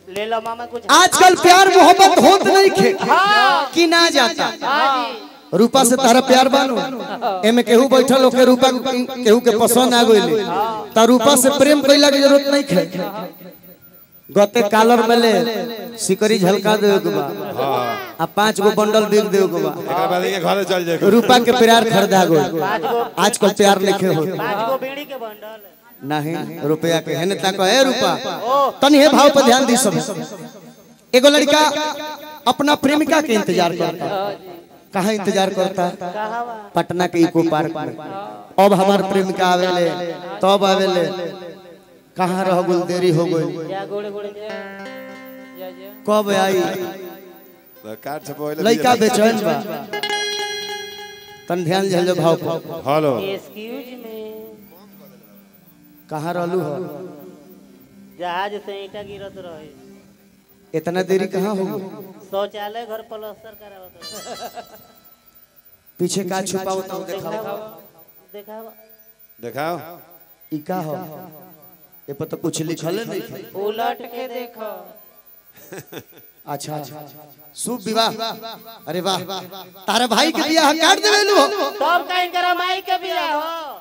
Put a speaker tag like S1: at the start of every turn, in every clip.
S1: ले लो मामा कुछ
S2: आजकल प्यार मोहब्बत होत नहीं खे कि ना जाता
S1: हाँ जी
S2: रूपा से तारा प्यार बानो एमे केहू बैठल होके रूपा केहू के पसंद आ गइले त रूपा से प्रेम कइला के जरूरत नहीं खे गते कालर मेले सिकरी झलका देवे के बा आ पांच गो बंडल बिक देवे के बा
S3: एकरा बाद के घरे चल जाए
S2: रूपा के प्यार खरीदा गो आजकल प्यार लिखे हो
S1: पाँच गो बीड़ी के बंडल
S2: नहीं रुपया के है तक है रूपा तनी हे भाव पर ध्यान दी सब एगो लड़का अपना प्रेमिका के इंतजार करता कहाँ इंतजार करता
S1: कहाँ बा
S2: पटना के इको पार्क में अब हमार प्रेमिका आवेले तब आवेले कहाँ रह गुल देरी हो गई
S1: जा गोड़े गोड़े जा जा जा
S2: कब आई
S3: कार्ड छपवाइले
S2: लड़का बेचैन बा तन ध्यान झल भाव पर
S3: हेलो
S1: एक्सक्यूज मी
S2: कहाँ रहलू हो
S1: जहाज से ईटा गिरत रहे
S2: इतना देरी कहाँ हो
S1: शौचालय घर प्लास्टर करावत
S2: पीछे का छुपाओ तो देखाओ
S1: देखावा
S3: देखाओ
S2: ई का हो ये पर तो कुछ लिखल नहीं है।
S1: उलट के देखो
S2: अच्छा शुभ विवाह अरे वाह तारे भाई के बियाह काट देवे नु
S1: तब कहीं करा माई के बियाह हो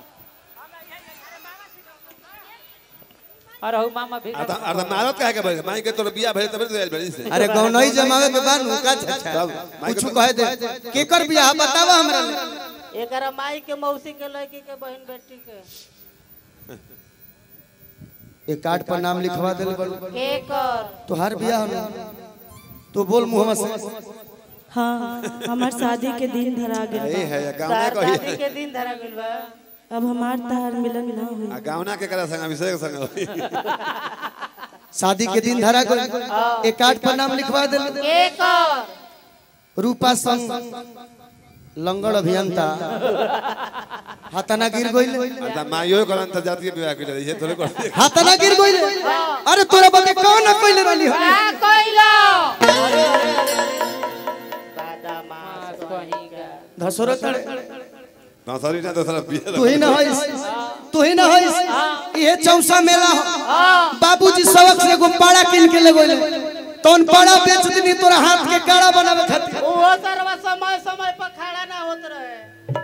S1: अरे हो मामा भी
S3: अर्धा अर्धा मारत काहे के बड़े माई के तोर बियाह भेल तबे तो आइल बड़ी से
S2: अरे गौनई जमावे के बानू का अच्छा
S3: तब माई
S2: कुछ
S3: के
S2: कहे दे केकर बियाह बतावा हमरा ले।
S1: एकरा माई के मौसी के लड़की के बहन बेटी के
S2: एक कार्ड पर नाम लिखवा देले बड़ू
S1: केकर
S2: तोहार बियाह ना तो बोल मुंह से
S4: हाँ हमार शादी के दिन धरा गेल
S3: ए है गांव
S1: तार
S3: कही
S1: शादी के दिन धरा गइल बा
S4: अब हमार तहार मिलन ना हुई
S3: आ गावना के करा संग अभिषेक संग होई।
S2: शादी के दिन धरा गई एक कार्ड पर नाम लिखवा देले
S1: केकर
S2: रूपा संग लंगड़ अभियंता हाथना गिर गइले
S3: अर्धा माइयो करन त जातीय विवाह के लिए थोड़े कर दे
S2: हाथना गिर गइले अरे तोरा बते कौन न कइले रहली हो
S1: का कइलो अरे अरे अरे बादामास कहीं का
S2: धसोरा तड़े
S3: ना सॉरी ना दूसरा बियाह
S2: तू ही न होइस तू ही न होइस ये चौसा मेला हो बाबूजी सबक से एगो पाड़ा किन के ले गइले तौन पाड़ा बेच दनी तोरा हाथ के काड़ा बनावे खातिर
S1: वो सरवा समय समय पर खड़ा ना होत रहे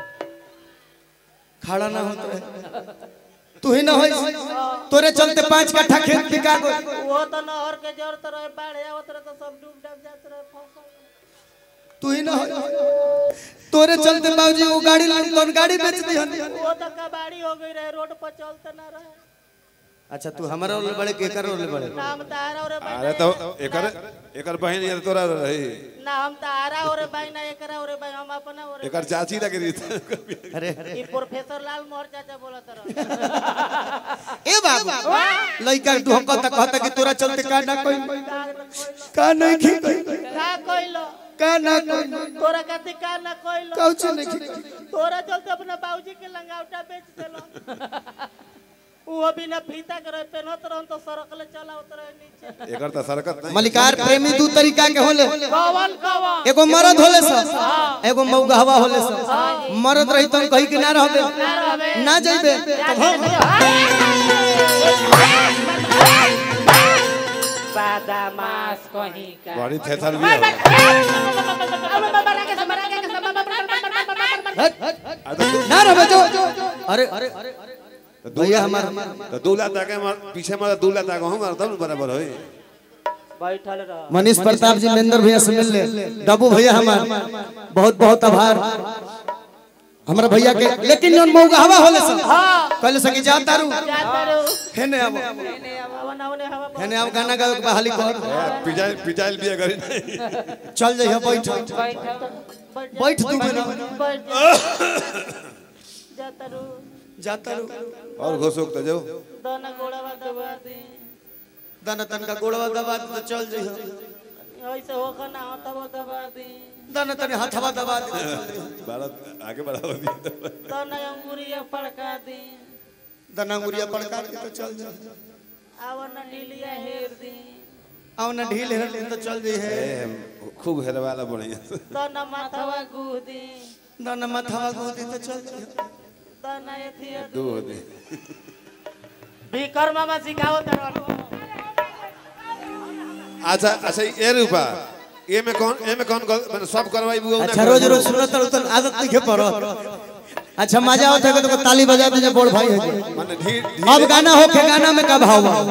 S2: खड़ा ना होत रहे तू ही न होइस तोरे चलते पांच कट्ठा खेत बिका गइल
S1: वो तो नहर के जरूरत रहे बाढ़ आवत रहे तो सब डूब डब जात रहे फसल
S2: तू ही न होइस तोरे चलते बाबूजी वो गाड़ी लान तौन गाड़ी बेच दिहन
S1: वो तो कबाड़ी हो गई रहे रोड पर चलते ना रहे
S2: अच्छा तू हमारा ओले बड़े केकर ओले बड़े
S1: नाम तारा और
S3: अरे तो एकर एकर बहन ये तोरा रही
S1: ना हम तारा और भाई ना एकरा और भाई हम अपना और
S3: एकर चाची लगे रही
S2: अरे
S1: ई प्रोफेसर लाल मोहर चाचा बोलत रहे
S2: ए बाबू लइका तू हम कहता कहता कि तोरा चलते का ना कोई का नहीं खी
S1: का कइलो
S2: का ना कोई
S1: तोरा कति का ना कइलो
S2: कौच नहीं खी
S1: तोरा चलते अपना बाबूजी के लंगावटा बेच देलो वो बिना फीता करे पेनत रहन तो सरकले चलावत रहे नीचे
S3: एकर त सरकत नहीं
S2: मलिकार प्रेमी दू तरीका के होले
S1: कवन कवन
S2: एगो मर्द होले स एगो मौगहवा होले स मर्द रही तो कहीं के ना रहबे ना जइबे तब हम
S1: बादामास कहीं का
S3: बड़ी थेथर भी है
S2: ना रहबे जो अरे भैया हमार
S3: तो दूल्हा ताके मार पीछे मारा दूल्हा ताके हम मारता हूं बराबर होई
S1: बैठल रह
S2: मनीष प्रताप जी मेंदर भैया से मिल ले डब्बू भैया हमार बहुत बहुत आभार हमारा भैया के लेकिन जौन मौगहवा होले स कहले सकी जा तारू
S1: जाता रहो
S2: हेने अब
S1: हवा ना होने हवा
S2: हेने अब गाना गावे के बहाली कर
S3: पिजाइल पिजाइल भी अगर नहीं
S2: चल जइह बैठ
S1: बैठ
S2: बैठ तू मेरा
S1: बैठ जाता रहो
S2: जाता रू
S3: और घोसोक तो जाओ
S1: दाना गोड़वा दबा दे
S2: दाना तन का गोड़वा दबा दे तो चल जइह
S1: ऐसे होकर ना हो तब दबा दे
S2: दाना तने हथवा दबा दे तो चल जइह
S3: भारत आगे बढ़ाओ दिया
S1: दाना अंगूरिया पड़का दे
S2: दाना अंगुरिया पड़का के तो चल जइह
S1: आवा ना ढीलिया हेर दे
S2: आओ ना ढील हेर तो चल जइह
S3: खूब हेरवाला बढ़िया
S1: दाना माथवा गूह दे
S2: दाना माथवा गोदी तो चल जइह
S1: दाना एथिया
S3: दो दे
S1: विक्रम मामा सिखाओ तरलो
S3: अच्छा अच्छा ये रूपा ये में कौन ये में कौन गल- मैंने सब करवाई बुआ
S2: अच्छा रोज रोज सुनत रहो तो आदत नहीं के पड़ो अच्छा मजा आवत है तो ताली बजा दे बोल भाई हो जाए।
S3: माने ढीर
S2: अब गाना हो के गाना में का भाव बा?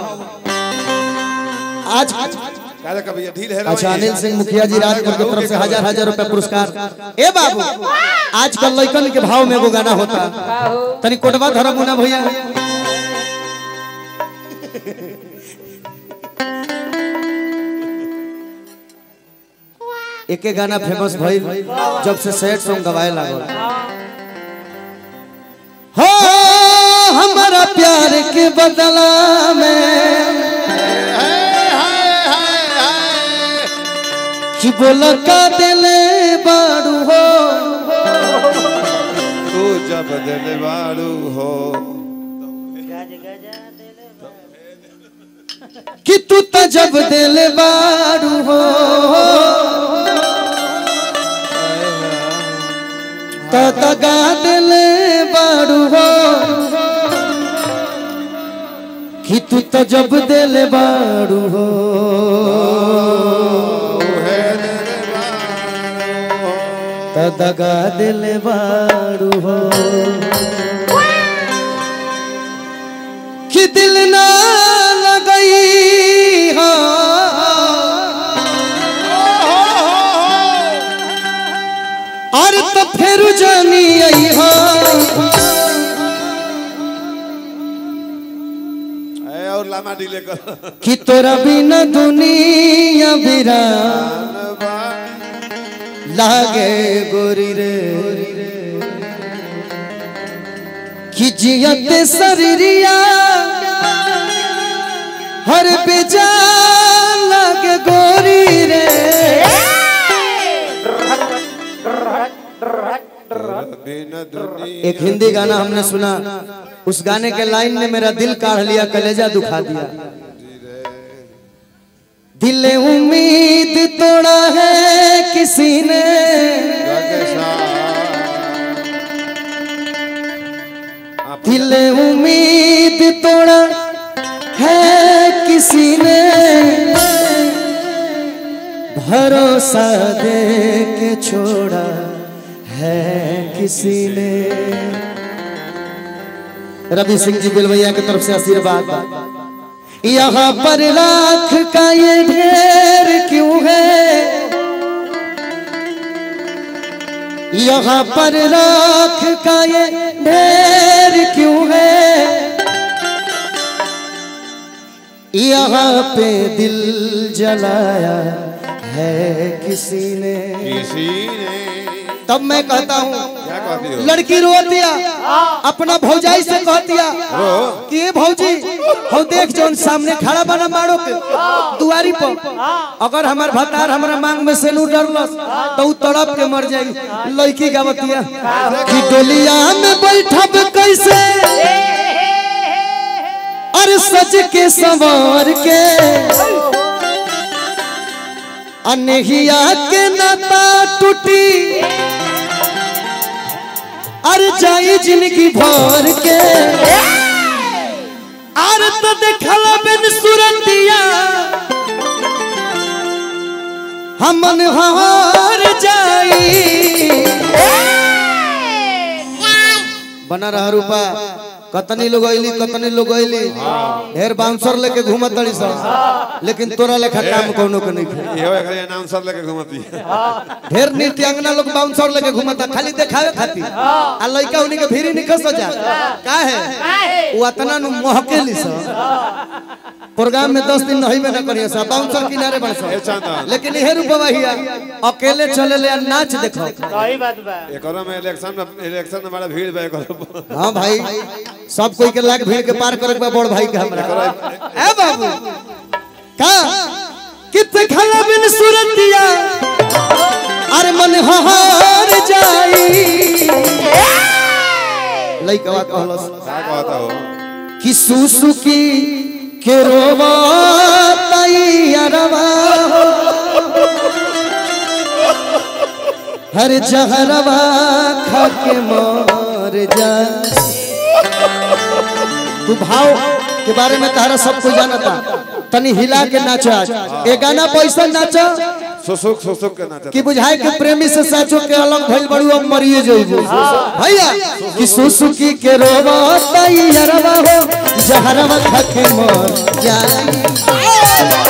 S2: आज
S3: काहे कभी ढील है
S2: अच्छा अनिल सिंह मुखिया जी राजपुर की तरफ से हजार हजार रुपए पुरस्कार ए बाबू आजकल लइकन के भाव में वो गाना होता तनी कोटवा धरम मुना भैया एके गाना फेमस भइल जब से सैड सॉन्ग गवाए लागल हो हमारा प्यार के बदला में कि बोला का दिले बाड़ू हो
S3: तू जब दिल बाड़ू हो
S1: गज गजा देले बा।
S2: कि तू तो जब दिले बाड़ू हो तो दगा दिले बाड़ू हो कि तू तो जब दिले बाड़ू हो तो दगा दिले बाड़ू हो कि दिल ना लगई हो और तो फिर जानी आई हो
S3: ए और लामा डीले कर
S2: कि तोरा बिना दुनिया बिरा लागे गोरी रे कि जियत शरीरिया हर बेजान लागे गोरी रे
S3: बिन दुनिया
S2: एक हिंदी गाना हमने सुना उस गाने के लाइन ने मेरा दिल काढ़ लिया कलेजा दुखा दिया दिल उम्मीद तोड़ा है किसी ने दिल उम्मीद तोड़ा है किसी ने भरोसा दे के छोड़ा है किसी ने रवि सिंह जी बिलवैया की तरफ से आशीर्वाद यहाँ पर लाख का ये ढेर क्यों है यहाँ पर लाख का ये ढेर क्यों है यहाँ पे दिल जलाया है किसी ने
S3: किसी ने
S2: तब मैं कहता हूँ
S3: क्या कहती हो
S2: लड़की रो दिया अपना भौजाई से कह दिया कि ए भौजी हो देख जौन सामने खड़ा बना मारो के दुआरी पर अगर हमार भतार हमरा मांग में से नू डरलस तो उ तड़प के मर जाई लड़की गावतिया कि डोलिया में बैठब कैसे अरे सज के संवार के अनहिया के नाता टूटी अरे जाई जिंदगी भर के अरे तो देखल बिन सुरतिया हमन हार जाई बना रहा रूपा कतनी लोग अइली कतनी लोग अइली ढेर बाउंसर लेके घूमत तड़ी सब लेकिन तोरा लेखा काम कोनो के नहीं खे
S3: ये एकरे अनाउंसर लेके घुमती है
S2: ढेर नृत्यांगना लोग बाउंसर लेके घूमता खाली देखावे खातिर आ लइका उनी के भीरी निकल सो जा का है वो अतना नु महकेली स प्रोग्राम में 10 दिन नहीं में ना करिए सा बाउंसर किनारे बन
S3: ए
S2: सा
S3: चांदा
S2: लेकिन इहे रूपवा हिया अकेले चले ले आ नाच देखो
S1: सही बात बा
S3: एकरो में इलेक्शन में इलेक्शन में बड़ा भीड़ बा एकरो
S2: हाँ भाई सब कोई के लाग भीड़ के पार करे के बा बड़ भाई के हमरा ए बाबू का कित खला बिन सुरतिया अरे मन हार जाई लइकवा कहलस
S3: का कहता हो
S2: कि सुसुकी के रोवा तैयारवा हर जहरवा खा के मर जा तू भाव के बारे में तारा सब कुछ जानता तनी हिला के नाचो आज ए गाना पैसा नाचो
S3: सुसुक सुसुक के नाचत
S2: कि बुझाए के प्रेमी से साचो के अलग भइल बड़ू अब मरिए जइबू भैया कि सुसुकी के रोवा तई हरवा हो जहरवा खके मर जाई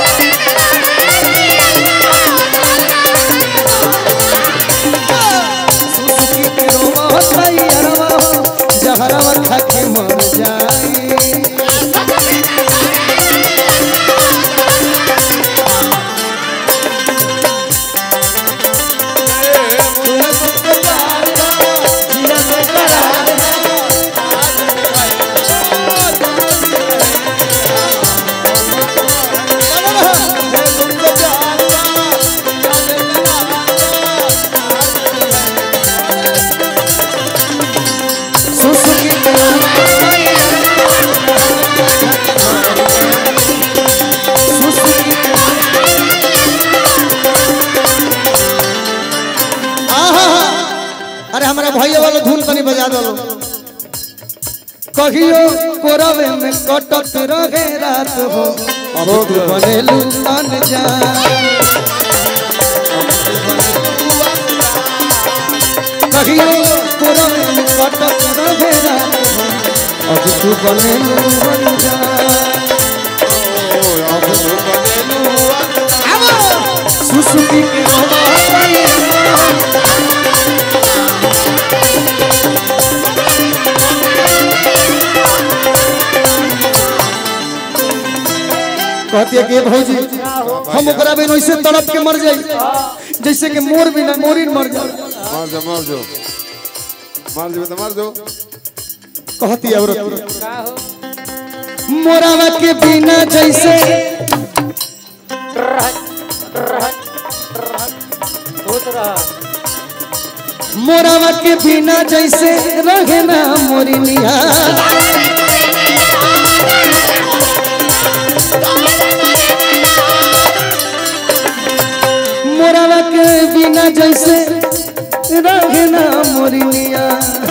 S2: सुसुकी के रोवा तई हरवा हो जहरवा खके मर जाई सुसुकी के सुसुकी आहा अरे हमारा भैया वाला धुन तनी बजा दो कहियो कोरवे में कटत रहे रात हो अब तू बनेलू अनजान कहियो कोरवे में कटत रहे रात हो अब तू बनेलू अनजान सुसुकी के रोवा कहती है कि भौजी हम ओकरा बिन वैसे तड़प के मर जाई जैसे कि मोर बिना मोरिन मर जाए
S3: मार जो मार जो मार जो तो मार जो
S2: कहती है औरत मोरावा के बिना जैसे
S1: भूत रहा
S2: मोरावा के बिना जैसे रहे ना मोरिनिया मोरावा के बिना जैसे रहे ना मोरिनिया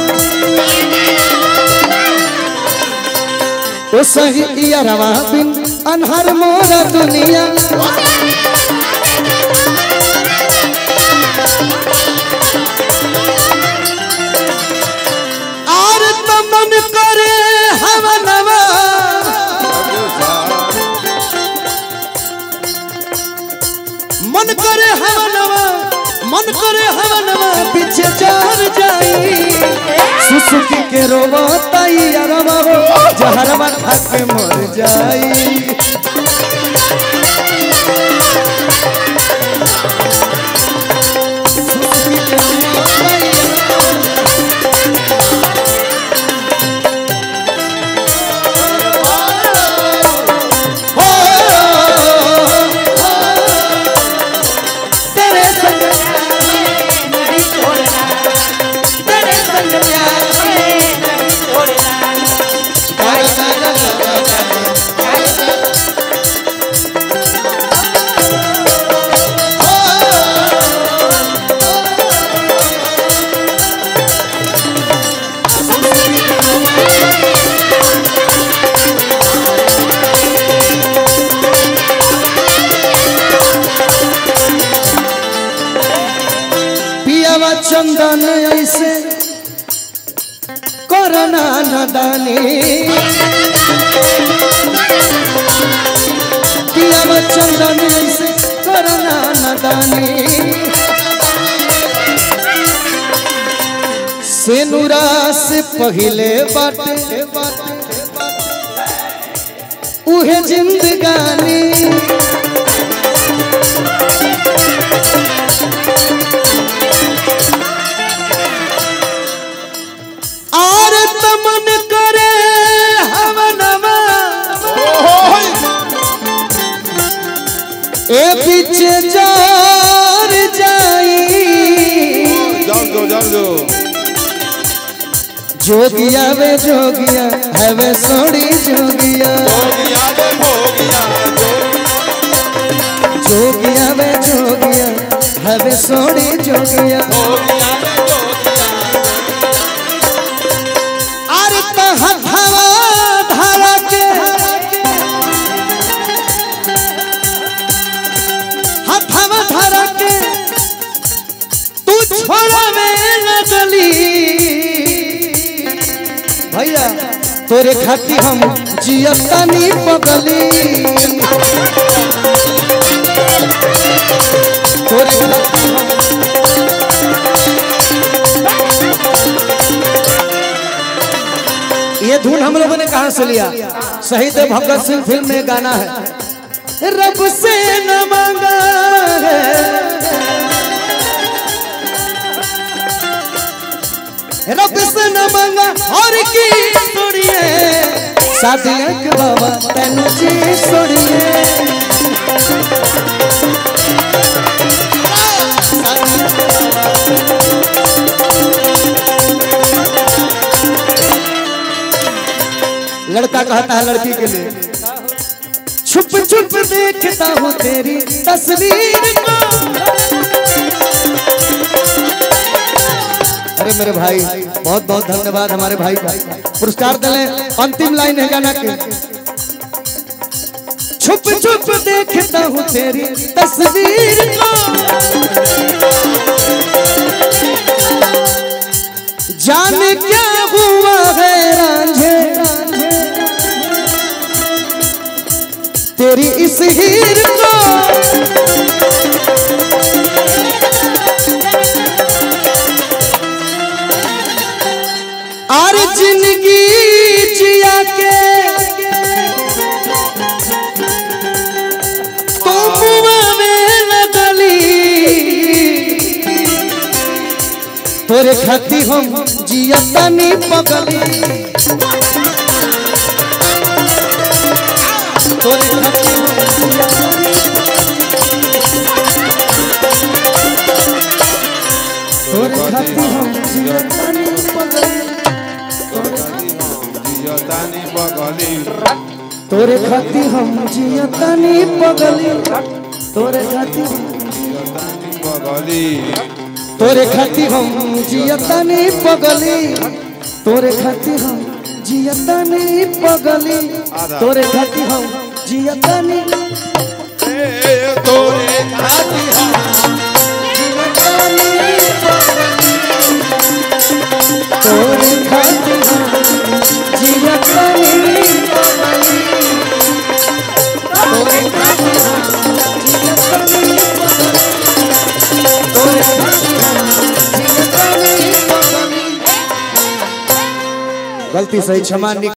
S2: ओ सही यारवा बिन अनहर मोरा दुनिया और तमन करे हवनवा मन करे हवनवा मन करे हवनवा पीछे चढ़ जाई सुसुकी के रोवा ताई अरवा हो जहरवा खा के मर जाई सुसुकी के रोवा ताई अरवा हो तेरे संग
S1: नहीं छोड़ना
S2: तेरे संग प्यार
S1: नहीं छोड़ना
S2: पियावा चंदन ऐसे करना नदानी पियावा चंदन ऐसे करना नदानी सेनुरा से पहले बाटे उहे जिंदगानी और तमन करे हवनवा ए पीछे जार जाई
S3: जान दो जान दो
S2: जोगिया वे जोगिया है वे सोड़ी जोगिया जोगिया वे जोगिया है वे सोड़ी जोगिया अरे तहाँ धारा धारा के छोड़ावे लगली भैया तोरे खाती हम जियतानी पगली तोरे खाती हम ये धुन हम लोगों ने कहा से लिया शहीद भगत सिंह फिल्म में गाना है रब से न मांगा है रब से न मांगा और की सुनिए शादियां के बाबा तेनु जी सुनिए लड़का कहता है लड़की के लिए छुप छुप देखता हूँ तेरी तस्वीर को अरे मेरे भाई बहुत बहुत धन्यवाद हमारे भाई का पुरस्कार दिले अंतिम लाइन है गाना के छुप छुप देखता हूँ तेरी तस्वीर को जाने क्या हुआ है रांझे तेरी इस हीर को और जिंदगी जिया के तुम में लगली तोरे खाती हम जियतानी पगली तोरे खाती हम तोरे खाती हम जियतानी पगली
S3: जियतानी बगली
S2: तोरे खाती हम जियतानी पगली तोरे खाती
S3: जियतानी बगली
S2: तोरे खाती हम जियतानी पगली तोरे खाती हम जियतानी पगली तोरे खाती हम जियतानी
S3: ए तोरे खाती हम
S2: जियतानी पगली तोरे खाती हम जियतानी पगली तोरे खाती हम जियतानी पगली तोरे खाती हम जियतानी पगली गलती सही क्षमा नहीं